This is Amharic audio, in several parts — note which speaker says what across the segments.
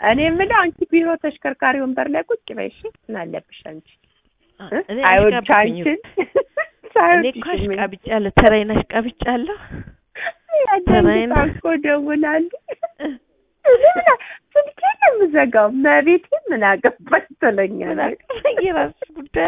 Speaker 1: እኔ የምለው አንቺ ቢሮ ተሽከርካሪ ወንበር ላይ ቁጭ በይ እሺ። ምን አለብሽ አንቺ እ?
Speaker 2: እኔ
Speaker 1: አይወድሽ
Speaker 2: አሽቃብኝ
Speaker 1: አንቺን
Speaker 2: እኔ እኮ አሽቃብጫለሁ፣ ተራዬን አሽቃብጫለሁ። ተራዬን-
Speaker 1: አንዳንድ እኮ እደውላለሁ ስልኬን ነው የምዘጋው። መቤቴ ምን አገባሽ ትለኛለች።
Speaker 2: የራስሽ ጉዳይ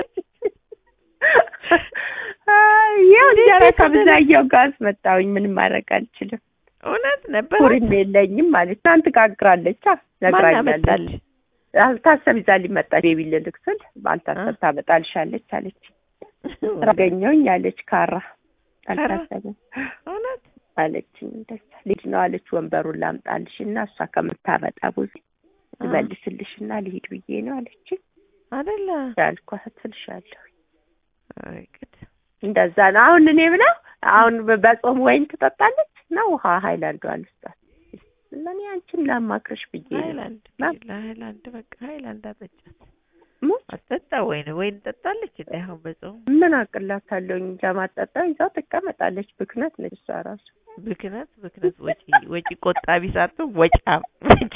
Speaker 1: ይኸው እንጀራ
Speaker 2: እንዴት
Speaker 1: ከብዛየው ጋር አስመጣሁኝ። ምንም ማድረግ አልችልም።
Speaker 2: እውነት ነበር።
Speaker 1: ኩሪም የለኝም ማለት ትናንት ጋግራለች። አ
Speaker 2: ማን
Speaker 1: ነግራኛለች።
Speaker 2: አመጣልሽ?
Speaker 1: አልታሰብ ይዛ ሊመጣ ቤቢ ልልክ ስል ባልታሰብ ታመጣልሻለች አለች። አገኘሁኝ አለች። ካራ አልታሰብም
Speaker 2: እውነት
Speaker 1: አለችኝ። እንደዛ ልጅ ነው አለች። ወንበሩን ላምጣልሽ እና እሷ ከምታመጣ ብዙ ልመልስልሽ እና ልሂድ ብዬ ነው አለችኝ።
Speaker 2: አይደለ?
Speaker 1: ያልኳት ትልሻለሁ።
Speaker 2: አይ ግድ
Speaker 1: እንደዛ ነው። አሁን እኔ ብለው አሁን በ- በጾም ወይን ትጠጣለች እና ውሃ ሀይላንዷ አልስጣት እና እኔ አንቺን ላማክርሽ ብዬ ነው።
Speaker 2: ሃይላንድ
Speaker 1: ና-
Speaker 2: ለሃይላንድ በቃ ሃይላንድ አጠጫት።
Speaker 1: ሙ-
Speaker 2: አጠጣ ወይን ወይን ጠጣለች እንዴ አሁን በጾም
Speaker 1: ምን አቅላታለሁኝ እንጃ ማጠጣ ይዛው ትቀመጣለች። ብክነት ነች እሷ ራሱ
Speaker 2: ብክነት ብክነት ወጪ ወጪ ቆጣቢ ሳትሆን ወጫም ወጪ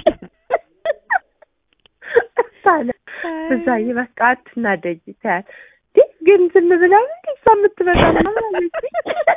Speaker 1: ታለ ብዛዬ በቃ አትናደጂ ታያት እንዴ ግን ዝም ብላ እንዴ እሷ የምትበቃ ምናምን አለችኝ።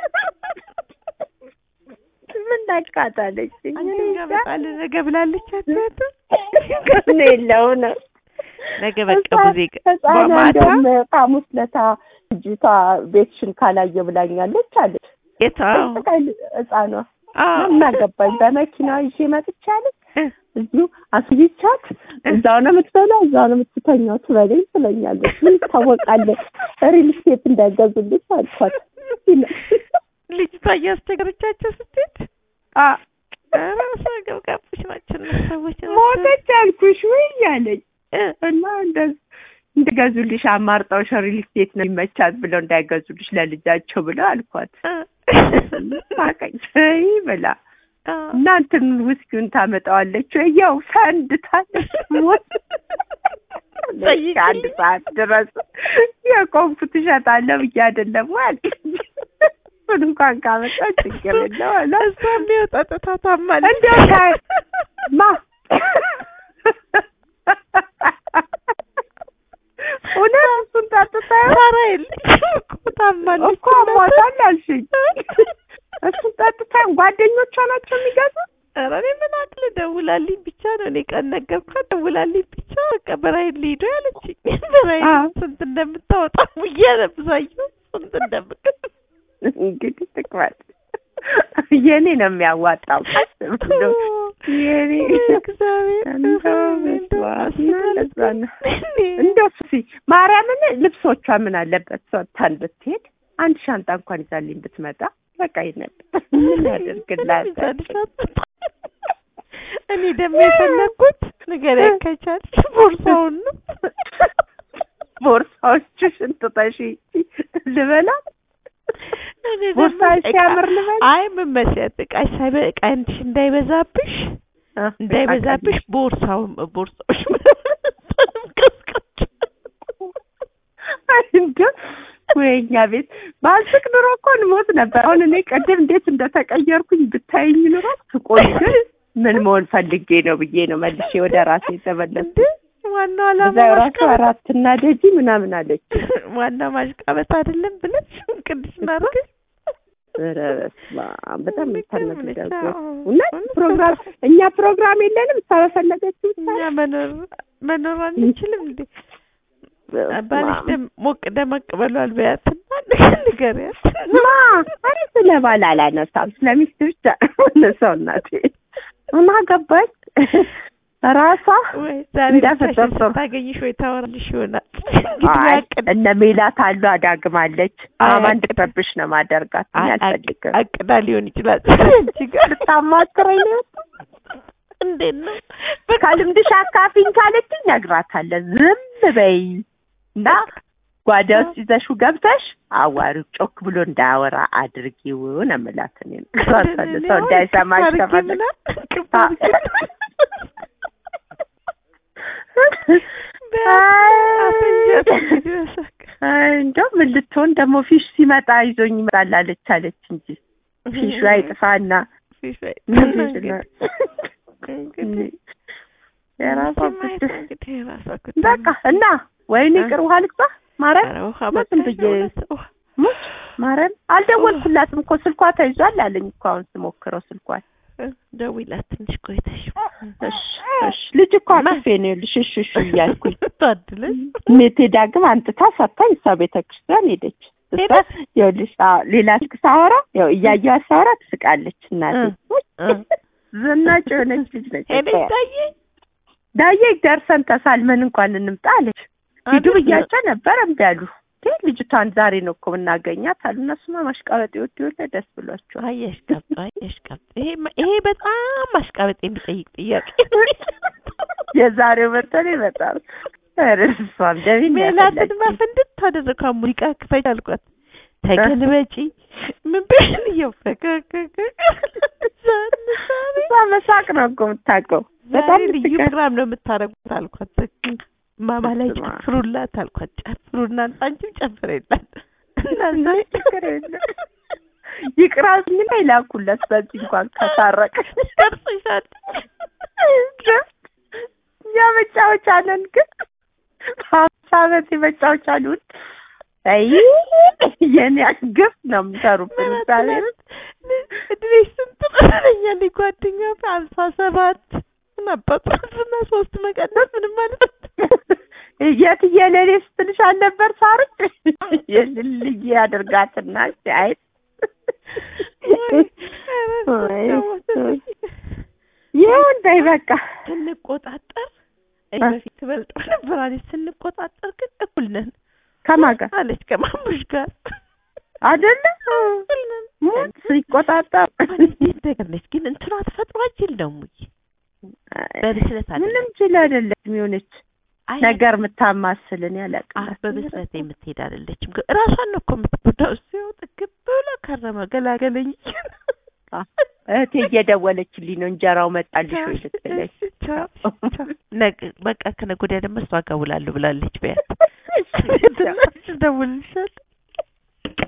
Speaker 1: ምን ናቃታለች
Speaker 2: አንቺ ጋር በጣል ነገ ብላለች አትያትም
Speaker 1: ከነ የለው ነው
Speaker 2: ነገ በቃ ብዙ
Speaker 1: ህፃኗ
Speaker 2: ማታ
Speaker 1: እንደውም ሐሙስ ለታ ልጅቷ ቤትሽን ካላየ ብላኛለች አለች።
Speaker 2: የታ
Speaker 1: ህፃኗ
Speaker 2: አዎ
Speaker 1: እናገባኝ በመኪና ይዤ መጥቻለች። እዚሁ አስይቻት እዛው ነው የምትበላው፣ እዛው ነው የምትተኛው ትበለኝ ትለኛለች። ምን ታወቃለህ ሪል ስቴት እንዳይገዙልሽ አልኳት።
Speaker 2: ልጅቷ እያስቸገረቻቸው ስትሄድ
Speaker 1: አ
Speaker 2: ራሷ ገብጋቦች ናቸው እነሱ ሰዎች ናቸው።
Speaker 1: ሞተች አልኩሽ ወይ እያለኝ
Speaker 2: እ
Speaker 1: እና እንደዚህ እንደገዙልሽ አማርጠው ሪል ስቴት ነው የሚመቻት ብለው እንዳይገዙልሽ ለልጃቸው ብለው አልኳት።
Speaker 2: እ
Speaker 1: ሳቀች ይ ብላ
Speaker 2: አ
Speaker 1: እና እንትን ውስኪውን ታመጣዋለች ወይ ያው ሰንድታለች ሞት
Speaker 2: ጠይቂኝ።
Speaker 1: አንድ ሰዓት ድረስ የቆምኩት እሸጣለሁ ብዬ አይደለም ወይ አልኩኝ። እሱን እንኳን ካመጣው ችግር የለው አለ
Speaker 2: እሷም ቢሆን ጠጥታ ታማለች።
Speaker 1: እንደው ካ- ማ እውነት እሱን ጠጥታ
Speaker 2: ሳራ የለችም እኮ ታማለች።
Speaker 1: እኮ አሟታል አልሽኝ። እሱን ጠጥታ ጓደኞቿ ናቸው የሚገዙት።
Speaker 2: ኧረ እኔ ምን አቅል ደውላልኝ ብቻ ነው እኔ ቀን ነገርኳት። ደውላልኝ ብቻ በቃ በራይል ሊሄዱ ያለችኝ በራይል
Speaker 1: አዎ።
Speaker 2: ስንት እንደምታወጣ ብዬ ነብዛየው ስንት እንደምት
Speaker 1: እንግዲህ ትክፈል። የኔ ነው የሚያዋጣው። ቀስ ብሎ የኔ
Speaker 2: እግዚአብሔር
Speaker 1: እንደው በስመ አብ እና እንደዛ ነው። እንደው ሲ ማርያምን ልብሶቿ ምን አለበት ሰጥታን ብትሄድ አንድ ሻንጣ እንኳን ይዛልኝ ብትመጣ በቃ ይነበር ምን ያደርግላታል?
Speaker 2: እኔ ደግሞ የፈለግኩት ንገሪያ ከቻልሽ ቦርሳውን ነው።
Speaker 1: ቦርሳዎችሽን ትተሽ ልበላ
Speaker 2: እኔ ደግሞ
Speaker 1: ቦርሳ
Speaker 2: እቃ-
Speaker 1: ሲያምር ልበል
Speaker 2: አይ ምን መሰለሽ እቃሽ ሳይበ እቃሽ እንዳይበዛብሽ እንዳይበዛብሽ ቦርሳውን ቦርሳዎች ምናምን ቀስቀስ
Speaker 1: እንደው ወይኛ ቤት ባልስቅ ኑሮ እኮ እንሞት ነበር። አሁን እኔ ቅድም እንዴት እንደተቀየርኩኝ ብታይኝ ኑሮ ስቆይ ግን ምን መሆን ፈልጌ ነው ብዬ ነው መልሼ ወደ ራሴ የተመለስኩት።
Speaker 2: እንዴ ዋናው ዓላማ
Speaker 1: እዛ ራሱ
Speaker 2: ማሽቃበጥ
Speaker 1: አራት እና ደጂ ምናምን አለች።
Speaker 2: ዋናው ማሽቃበጥ አይደለም ብለሽ ቅድሽ ናርግ
Speaker 1: ኧረ በስመ አብ በጣም የምታነግ
Speaker 2: ነች።
Speaker 1: ደግሞ
Speaker 2: አዎ።
Speaker 1: እውነት
Speaker 2: እውነት
Speaker 1: ፕሮግራም እኛ ፕሮግራም የለንም። እሷ በፈለገችው
Speaker 2: እኛ መኖር መኖር አንችልም እንዴ? ባልሽ ደም ሞቅ ደመቅ ብሏል በያትና ንገሪያት።
Speaker 1: ማ አረ ስለ ባል አላነሳም፣ ስለ ሚስት ብቻ እነሰው እናቴ እና ገባች ራሷ
Speaker 2: ወይ ዛሬ
Speaker 1: እንዳፈጠር
Speaker 2: ብቻሽን
Speaker 1: ጥሩ።
Speaker 2: ስታገኝሽ ወይ ታወራልሽ ይሆናል።
Speaker 1: አይ
Speaker 2: ያቅድ
Speaker 1: እነ ሜላት አሉ አዳግማለች።
Speaker 2: አይ፣
Speaker 1: አማን
Speaker 2: አቅድ-
Speaker 1: እንድትረብሽ ነው ማደርጋት። እኔ አልፈልግም።
Speaker 2: አቅዳ ሊሆን ይችላል። አንቺ ጋር
Speaker 1: ልታማክረኝ ነው
Speaker 2: እንዴት ነው?
Speaker 1: ከልምድሽ አካፊኝ ካለችኝ እነግራታለሁ። ዝም በይ እና ጓዳ ውስጥ ይዘሽው ገብተሽ አዋሪው ጮክ ብሎ እንዳያወራ አድርጊው ነው የምላት። እኔ እነግራታለሁ። ሰው እንዳይሰማሽ ከፈለግሽ አይ እንደው ምን ልትሆን ደግሞ ፊሽ ሲመጣ ይዞኝ ይመጣል አለች አለች እንጂ ፊሹ አይጥፋና የራሷ
Speaker 2: ማየት
Speaker 1: ጉዳይ
Speaker 2: እንግዲህ የራሷ ጉዳይ
Speaker 1: በቃ እና ወይኔ
Speaker 2: እ?
Speaker 1: ቅር ውሃ ልግዛ ማርያም
Speaker 2: ኧረ ውሃ
Speaker 1: ዝም
Speaker 2: በቃ
Speaker 1: ብዬ
Speaker 2: የእውነት ውሃ
Speaker 1: ሙች ማርያም አልደወልኩላትም እኮ ስልኳ ተይዟል አለኝ እኮ አሁን ስሞክረው ስልኳን
Speaker 2: እ፣ ደውይላት ትንሽ ቆይተሽ
Speaker 1: እሺ እሺ ልጅ እኮ አቅፌ ነው ይኸውልሽ እሺ እሺ እያልኩኝ
Speaker 2: ታድለሽ
Speaker 1: ሜቴ ዳግም አንጥታ ሰጥታኝ እሷ ቤተ ክርስቲያን ሄደች እሷ
Speaker 2: ሄደች?
Speaker 1: ይኸውልሽ አዎ ሌላ ስልክ ሳወራ ያው እያየኋት ሳወራ ትስቃለች እናቴ
Speaker 2: እ፣ እ።
Speaker 1: ዝናጭ የሆነች ልጅ ነች
Speaker 2: ሄደሽ ታየ
Speaker 1: ዳዬ ደርሰን ተሳልመን እንኳን እንምጣ አለች ሂዱ ብያቸው ነበር እምቢ አሉ ግን ልጅቷን ዛሬ ነው እኮ የምናገኛት አሉ እነሱማ ማሽቃበጥ ይወዱ የለ ደስ ብሏቸዋል
Speaker 2: አየሽ ቀብጥ አየሽ ቀብጥ ይሄ ይሄ በጣም ማሽቃበጥ የሚጠይቅ ጥያቄ
Speaker 1: የዛሬው በተለይ በጣም ኧረ እሷም ደሜን
Speaker 2: ሜላትን
Speaker 1: ያፈላችኝ።
Speaker 2: ማፈንድት ታደረካ ሙዚቃ ክፈች አልኳት ተገልበጪ ምን ብን እየፈከከከ
Speaker 1: እሷ መሳቅ ነው እኮ የምታውቀው በጣም
Speaker 2: ዛሬ ልዩ
Speaker 1: ልትቀር
Speaker 2: ፕሮግራም ነው የምታደርጉት አልኳት ማማ ላይ
Speaker 1: በስመ አብ።
Speaker 2: ጨፍሩላት አልኳት ጨፍሩና አንቺም ጨፍሬላት እናዛ
Speaker 1: ችግር የለም ይቅራብኝና ይላኩለት በዚህ እንኳን ከታረቀ
Speaker 2: ቀርጽሻል
Speaker 1: እኛ መጫወቻ ነን ግን ሀምሳ ዓመት የመጫወቻ ሉን አይ የኔ ግፍ ነው የሚሰሩብን እግዚአብሔር
Speaker 2: እድሜሽ ስንት መሰለኛል ጓደኛ ሀምሳ ሰባት ምን አባቱ እና ሶስት መቀነስ ምንም ማለት
Speaker 1: የትዬ ለኔ ስትልሽ አልነበር ሳርች የልልዬ ያደርጋትና ሲያይት ይሁን በይ በቃ
Speaker 2: ስንቆጣጠር እኔ በፊት ትበልጠው ነበር አለች። ስንቆጣጠር ግን እኩል ነን
Speaker 1: ከማን ጋር
Speaker 2: አለች ከማሙሽ ጋር
Speaker 1: አይደለ
Speaker 2: እኩል ነን
Speaker 1: ሞት ሲቆጣጠር
Speaker 2: እንዴት ነገር ነች ግን እንትኗ ተፈጥሮ አይችል ደግሞ በብስለት አይደለም
Speaker 1: ምንም ችል አይደለም የሆነች
Speaker 2: አይ
Speaker 1: ነገር የምታማስልን
Speaker 2: አህ
Speaker 1: ያለቅላት
Speaker 2: በብስለት የምትሄድ አይደለችም። ግን ራሷን ነው እኮ የምትጎዳው። እሱ ያው ጥግብ ብሎ ከረመ ገላገለኝ
Speaker 1: እህቴ እየደወለችልኝ ነው እንጀራው መጣልሽ ወይ ልትለኝ
Speaker 2: ቻው ቻው። ነገ በቃ ከነገ ወዲያ ደግሞ እሷ ጋር እውላለሁ ብላለች። በያት
Speaker 1: እሺ፣ ቻው።
Speaker 2: ደውልልሻለሁ